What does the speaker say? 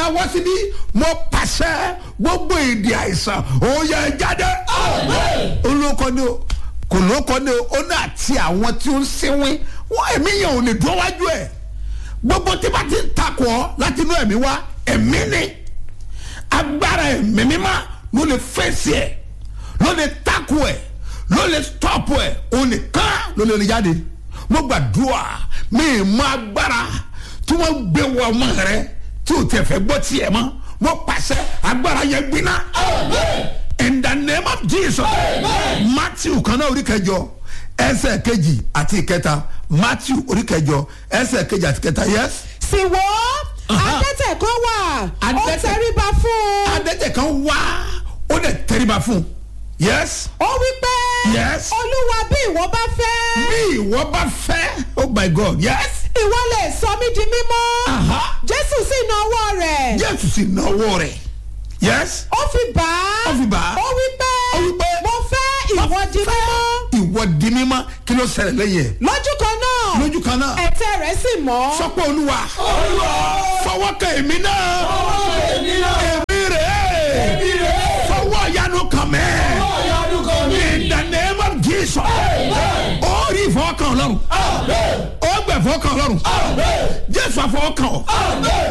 wá síbí mo pàṣẹ gbogbo èdè àìsàn òye jáde olóko ni o kò lóko ni o ó ní àti àwọn tí ó ń sinwin wọn ẹ̀mí yẹn ò lè dúró wájú ẹ̀ gbogbo tí bá ti ń takò ọ́ láti inú ẹ̀mí wá ẹ̀mí ni agbára ẹ̀mí mímá ló lè fèsì ẹ̀ ló lè takò ẹ̀ ló lè stop ẹ̀ òun nìkan ló lè rìn jáde mo gbàdúrà mi ì mọ agbára tí wọ́n gbé wọ ọmọ rẹ tí o tẹ̀ fẹ́ gbọ́ tiẹ̀ mọ́ mo pàṣẹ agbára yẹn gbiná in the name of jesus matthew kan náà orí kẹjọ ẹsẹ̀ kejì àti ìkẹta matthew orí kẹjọ ẹsẹ̀ kejì àti ìkẹta yes. sì wò ó adẹ́tẹ̀ kan wà ó Adẹ́tẹ̀- tẹríba fún un adẹ́tẹ̀ kan wá ó dẹ̀ tẹríba fún un yes. ó wí pé Yes. olúwa bí ìwọ bá fẹ́ bí ìwọ bá fẹ́ oh my god yes. ìwọ lè sọ mí di mímọ́ Aha. jésù sì na ọwọ́ rẹ̀ jésù sì náwó rẹ̀ yes. ó fi bà á Ó fi bà á. ó wí pé Ó wí pé, mo fẹ́ ìwọ di mímọ́ ìwọ di mímọ́ kí ló ṣẹlẹ̀ lẹ́yìn ẹ̀ lójú kan náà lójú kan náà ẹ̀tẹ̀ rẹ̀ sì mọ́ sọpọ̀ olúwa fọwọ́ kan èmi náà èmi rẹ̀ fọwọ́ ìyanu kan mẹ́ in the name of jesus ó rí ìfọwọ́kàn ọlọ́run ó gbẹ̀ fọwọ́kàn ọlọ́run jésù àfọwọ́kàn ọ.